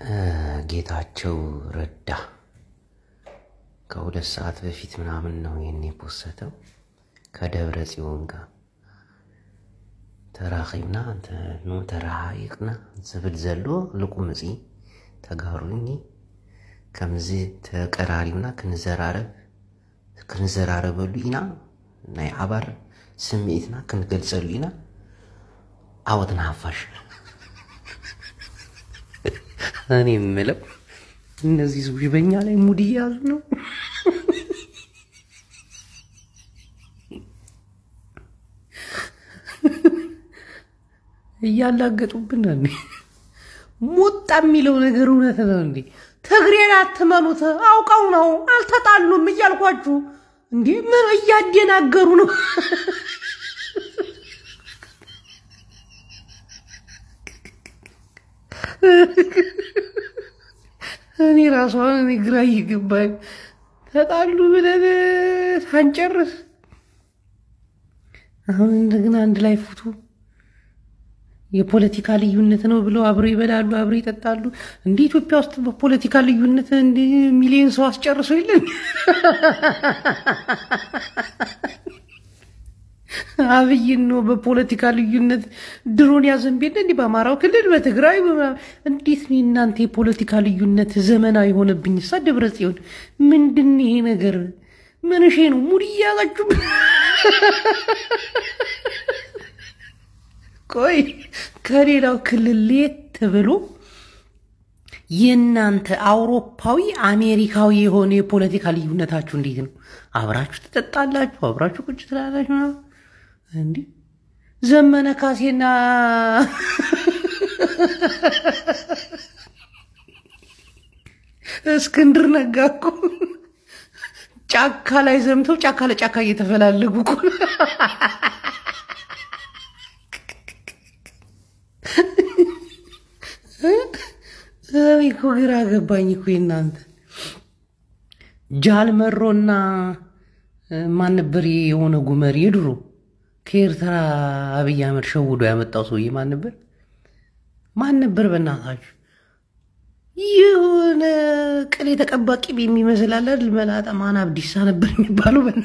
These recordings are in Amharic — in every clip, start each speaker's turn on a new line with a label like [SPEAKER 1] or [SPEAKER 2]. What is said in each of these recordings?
[SPEAKER 1] ጌታቸው ረዳ ከሁለት ሰዓት በፊት ምናምን ነው ይህን የፖሰተው ከደብረ ጽዮን ጋር ተራኺብና ኖ ተረሓቂቕና ዝብል ዘሎ ልቁምፂ ተጋሩኒ ከምዚ ተቀራሪብና ክንዘራረብ ክንዘራረበሉ ኢና ናይ ዓባር ስምዒትና ክንገልፀሉ ኢና ዓወትና ሃፋሽ እኔ የምለው እነዚህ ሰዎች በኛ ላይ ሙድ እያዙ ነው። እያላገጡብን ነው እንዴ? ሞጣ የሚለው ነገር እውነት ነው እንዴ? ትግሬን አትመኑት፣ አውቀው ነው አልተጣሉም እያልኳችሁ እንዴ? ምን እያደናገሩ ነው? እኔ ራሷ እኔ ግራ እየገባኝ ተጣሉ ብለን ሳንጨርስ አሁን እንደገና አንድ ላይ ፎቶ የፖለቲካ ልዩነት ነው ብለው አብረው ይበላሉ፣ አብረው ይጠጣሉ። እንደ ኢትዮጵያ ውስጥ በፖለቲካ ልዩነት እንደ ሚሊዮን ሰው አስጨርሰው የለን አብይን ነው በፖለቲካ ልዩነት ድሮን ያዘንቤለ እንዲህ በአማራው ክልል በትግራይ እንዴት ነው እናንተ የፖለቲካ ልዩነት ዘመናዊ የሆነብኝ? ሳ ደብረ ጽዮን ምንድን ይሄ ነገር ምንሼ ነው? ሙድ እያዛችሁ ቆይ ከሌላው ክልል ለየት ብሎ የእናንተ አውሮፓዊ አሜሪካዊ የሆነ የፖለቲካ ልዩነታችሁ እንዴት ነው? አብራችሁ ትጠጣላችሁ፣ አብራችሁ ቁጭ ትላላችሁ ምናምን እንዲህ ዘመነ ካሴና እስክንድር ነጋ እኮ ጫካ ላይ ዘምተው ጫካ ለጫካ እየተፈላለጉ እኮ እኔ እኮ ግራ ገባኝ እኮ እናንተ ጃልመሮና ማን ነበር የሆነ ጉመር የድሮ ከኤርትራ አብይ አህመድ ሸውዶ ያመጣው ሰውዬ ማን ነበር? ማን ነበር? በእናታችሁ የሆነ ቅል የተቀባ ቂቤ የሚመስል አለ አይደል? መላጣ ማን አብዲሳ ነበር የሚባለው። በና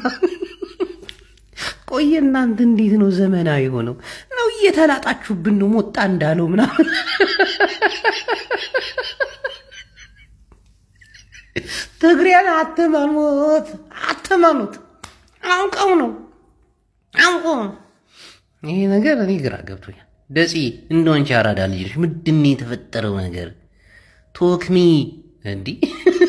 [SPEAKER 1] ቆየ። እናንተ እንዴት ነው ዘመናዊ ሆነው ነው እየተላጣችሁብን ነው ሞጣ እንዳለው ምናምን ትግሬን አትመኑት፣ አትመኑት። አውቀው ነው አውቀው ነው። ይሄ ነገር እኔ ግራ ገብቶኛል። ደፂ እንደወንቻ አራዳ ልጅ ምንድን ነው የተፈጠረው ነገር? ቶክሚ እንዲህ